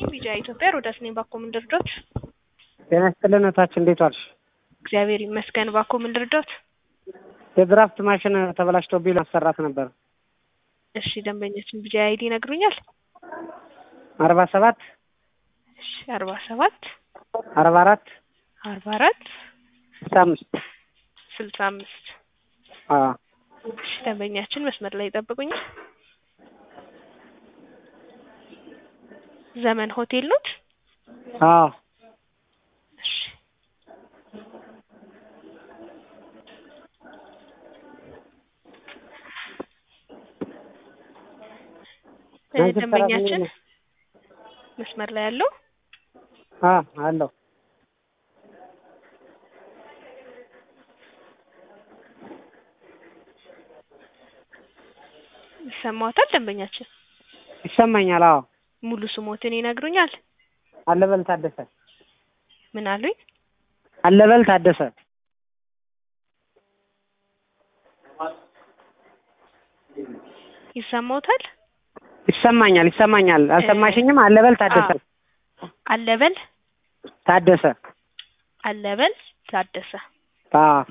ይስጥልኝ ቢጂአይ ኢትዮጵያ ሮዳስ ነኝ። ባኮ ምን ልርዳዎት? ጤና ይስጥልን እህታችን እንዴት ዋልሽ? እግዚአብሔር ይመስገን። ባኮ ምን ልርዳዎት? የድራፍት ማሽን ተበላሽቶብኝ ማሰራት ነበር። እሺ ደንበኛችን ቢጂአይ አይዲ ይነግሩኛል? አርባ ሰባት እሺ አርባ ሰባት አርባ አራት አርባ አራት ስልሳ አምስት ስልሳ አምስት አዎ እሺ ደንበኛችን መስመር ላይ ይጠብቁኛል። ዘመን ሆቴል ኖት? አዎ እሺ ናይት ደንበኛችን ሰራተኛ መስመር ላይ ያለው አ አለው ይሰማዎታል? ደንበኛችን ይሰማኛል። አዎ ሙሉ ስሞትን ይነግሩኛል? አለበል ታደሰ ምን አሉኝ? አለበል ታደሰ ይሰማዎታል? ይሰማኛል ይሰማኛል። አልሰማሽኝም? አለበል ታደሰ አለበል ታደሰ አለበል ታደሰ አዎ